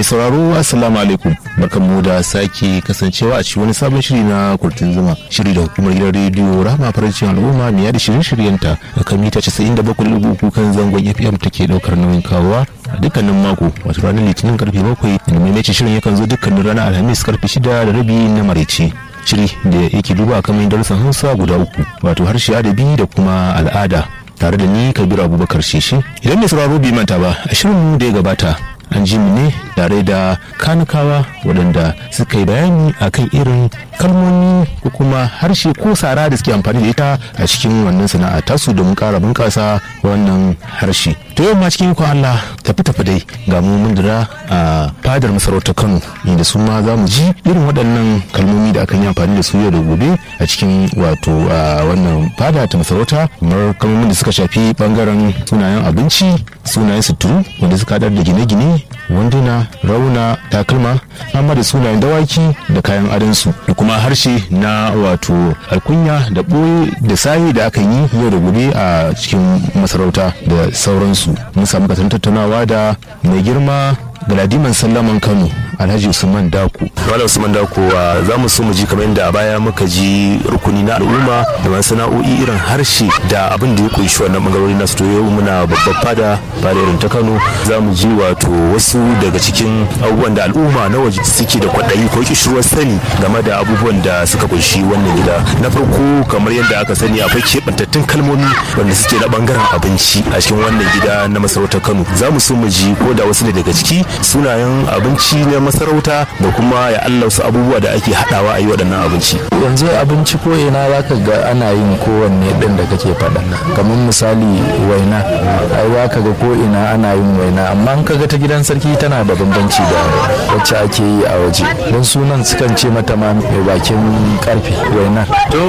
Mai sauraro Assalamu alaikum barkanmu da sake kasancewa a cikin wani sabon shiri na kurtin zuma shiri da hukumar gidan rediyo Rahama Farancin Al'umma mai yada shirye-shiryenta da kan mita 97.3 kan zangon FM take daukar nauyin kawowa a dukkanin mako wato ranar litinin karfe 7 da maimaitin shirin yakan zo dukkanin ranar alhamis karfe 6 da rabi na maraice shiri da yake duba kamar darussan hausa guda uku wato harshe adabi da kuma al'ada tare da ni kabiru abubakar sheshe idan mai sauraro bai manta ba a shirin da ya gabata an ji mu ne tare da kanukawa waɗanda suka yi bayani akan irin kalmomi ko kuma harshe ko sara da suke amfani da ita a cikin wannan sana'a tasu domin ƙara bunƙasa wannan harshe to yau ma cikin ikon Allah tafi tafi dai ga mu mun dira a fadar masarautar Kano inda su ma za mu ji irin waɗannan kalmomi da akan yi amfani da su yau da gobe a cikin wato wannan fada ta masarauta kamar kalmomin da suka shafi bangaren sunayen abinci sunayen suturu wanda suka haɗar da gine-gine wanduna rauna takalma amma da sunayen dawaki da kayan adansu da kuma harshe na wato alkunya da ɓoye da sahi da aka yi yau da gobe a cikin masarauta da sauransu mun samu kasan tattaunawa da mai girma galadiman sallaman kano alhaji usman dako wala usman dako za mu so mu ji kamar yadda a baya muka ji rukuni na al'umma da masana'o'i irin harshe da abin da ya kunshi wannan bangarori na to yau muna babbar fada fada irin ta kano za mu ji wato wasu daga cikin abubuwan da al'umma na waje suke da kwaɗayi ko kishirwar sani game da abubuwan da suka kunshi wannan gida na farko kamar yadda aka sani akwai keɓantattun kalmomi wanda suke na bangaren abinci a cikin wannan gida na masarautar kano za mu so mu ji ko da wasu ne daga ciki sunayen abinci na masarauta da kuma ya Allah wasu abubuwa da ake haɗawa a yi waɗannan abinci. yanzu abinci ko ina za ka ga ana yin kowanne ɗin da kake faɗa kamar misali waina ai za ka ga ko ina ana yin waina amma in ka ga ta gidan sarki tana da bambanci da wacce ake yi a waje don sunan sukan ce mata ma mai bakin karfe wainar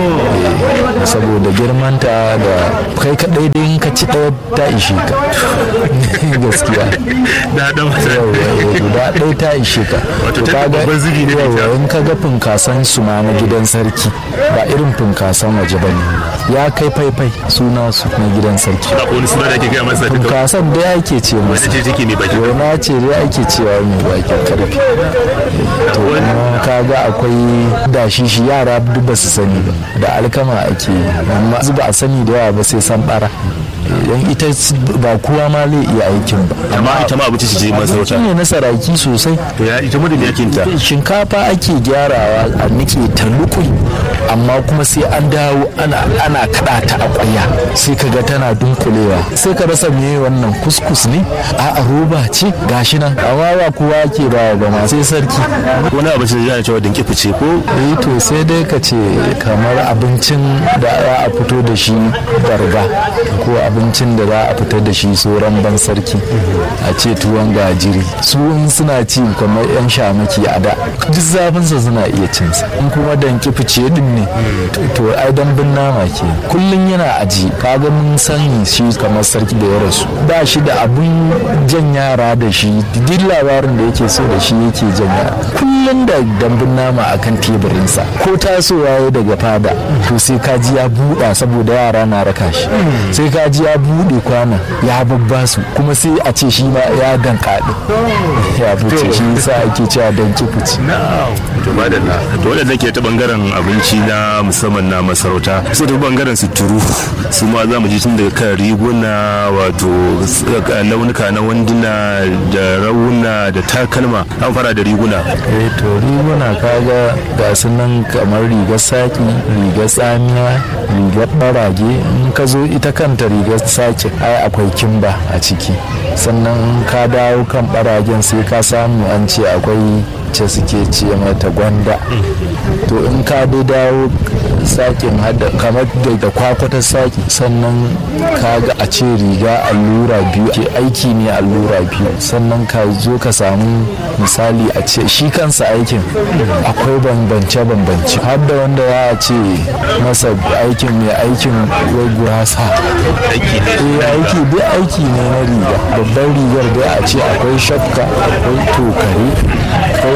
saboda girmanta da kai kaɗai dai in ka ci ɗaya ta ishe ka gaskiya guda ɗaya ta ishe ka Wato ta babban zubi ne da ita. in ka ga funkasan su ma na gidan sarki ba irin funkasan waje ba ne ya kai faifai suna su na gidan sarki Akwai wani suna da ake gaya masa duka funkasan dai ake ce masa ce take mai baki gona ce dai ake cewa mai bakin karfi to kuma kaga akwai dashi shi yara duk ba su sani ba da alkama ake yi amma ba a sani da yawa ba sai san bara idan ita ba kowa ma zai iya aikin ba amma ita ma abinci ce masarauta ne na saraki sosai to ya ita mutum yakin ta shinkafa ake gyarawa a nike ta lukui amma kuma sai an dawo ana ana kada ta a kwaya sai kaga tana dunkulewa sai ka rasa meye wannan kuskus ne a roba ce gashi nan amma ba kowa ke ba ba ma sai sarki wani abinci da yana cewa dinki fice ko eh to sai dai ka ce kamar abincin da za a fito da shi barga ko abincin da za a fitar da shi sauran ban sarki a ce tuwon gajiri su in suna ci kamar yan shamaki a da duk zafinsa suna iya cinsa in kuma danki fice din ne to ai dambun nama ke kullum yana aji kaga mun sani shi kamar sarki da ya rasu ba shi da abun jan yara da shi duk labarin da yake so da shi yake jan yara kullum da dambun nama akan teburinsa ko tasowa ya daga fada to sai kaji ya buɗa saboda yara na raka shi sai kaji ya buɗe kwana ya babba su kuma sai a ce shi ma ya dankaɗe ya fice shi yasa ake cewa dan kifici to madalla to wadanda ke ta bangaren abinci na musamman na masarauta sai ta bangaren suturu su ma za mu ji tun daga kan riguna wato s- launuka na wanduna da rauna da takalma an fara da riguna eh to riguna kaga ga su nan kamar rigar saki rigar tsamiya rigar barage in ka zo ita kanta rigar saki ai akwai kimba a ciki sannan in ka dawo kan baragen sai ka samu an ce akwai ce suke ce mata gwanda to in ka dai dawo sakin hada kamar da da kwakwatar saki sannan ka ga a ce riga allura biyu ke aiki ne allura biyu sannan ka zo ka samu misali a ce shi kansa aikin akwai bambance-bambance har da wanda za a ce masa aikin mai aikin wai gurasa aiki ne eh aiki dai aiki ne na riga babban rigar dai a ce akwai shafka akwai tokare akwai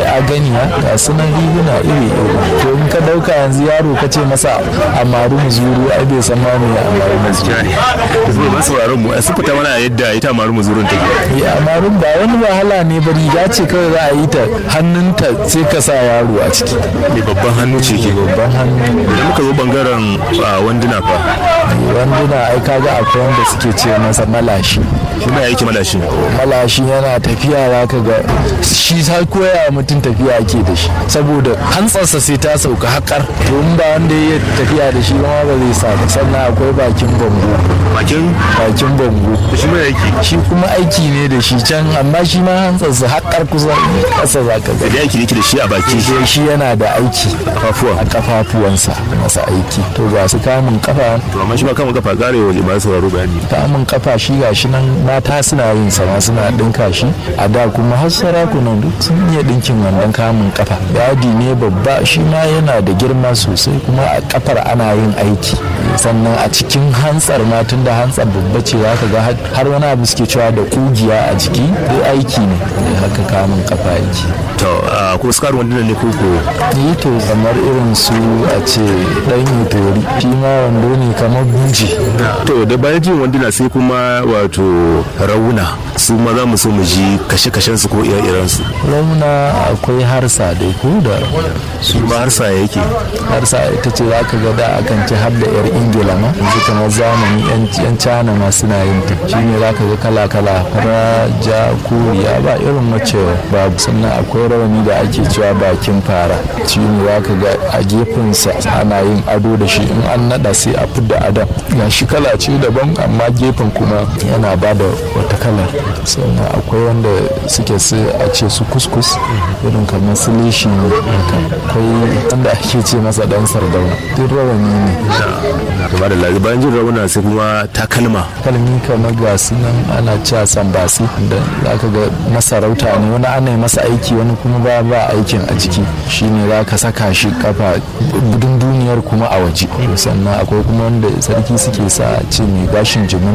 a ganiya ga sunan riguna iri iri to in ka dauka yanzu yaro ka ce masa amaru muzuru ai bai san ma me amaru muzuru zuwa masu sauraron mu su fita mana yadda ita maru muzurun take ya amarun ba wani wahala ne ba riga ce kawai za a yi ta hannunta sai ka sa yaro a ciki mai babban hannu ce ke babban hannu da muka zo bangaren wanduna fa wanduna ai kaga akwai wanda suke ce masa malashi shi ma yake malashi malashi yana tafiya za ka ga shi ta koya mutum tafiya ake da shi saboda hantsarsa sai ta sauka haƙar to in ba wanda ya tafiya da shi ma ba zai sa ba sannan akwai bakin bango bakin bakin bango shi ma yake shi kuma aiki ne da shi can amma shi ma hantsarsa haƙar kusa ƙasa za ka ga da yake yake da shi a baki sai shi yana da aiki kafafuwa a kafafuwansa masa aiki to ga su kamun kafa to amma shi ma kama kafa kare wa masu sauraro bayani kamun kafa shi ga shi nan mata suna yin sama suna dinka shi a da kuma har sarakunan duk sun iya dinkin wannan kamun kafa yadi ne babba shi ma yana da girma sosai kuma a kafar ana yin aiki sannan a cikin hantsar ma tun da hantsar babba ce za ka ga har wani abu suke cewa da kugiya a jiki duk aiki ne haka kamun kafa yake to ko su karu wandunan ne ko ko yi to kamar irin su a ce dan yutori shi ma wando ne kamar buji to da bayan jin wanduna sai kuma wato rauna su ma za mu so mu ji kashe-kashen su ko ire-iren su rauna akwai harsa dai ko da su ma harsa yake harsa ita ce za ka ga da akan ci har da yar ingila ma yanzu kamar zamani yan cana ma suna yin ta shi ne za ka ga kala-kala fara ja koriya ba irin mace babu sannan akwai rawani da ake cewa bakin fara shi ne za ka ga a gefensa ana yin ado da shi in an nada sai a fidda adon ga shi kala ce daban amma gefen kuma yana ba da wata kalar sannan akwai wanda suke su a ce su kuskus irin kamar su leshi ne akwai wanda ake ce masa dan sardauna duk rawani ne gaba da lazi bayan jin rauna sai kuma takalma kalmi kamar ga su nan ana cewa sambasi da za ka ga masarauta ne wani ana yi masa aiki wani kuma ba ba aikin a jiki shine za ka saka shi kafa budun duniyar kuma a waje sannan akwai kuma wanda sarki suke sa ce mai gashin jimin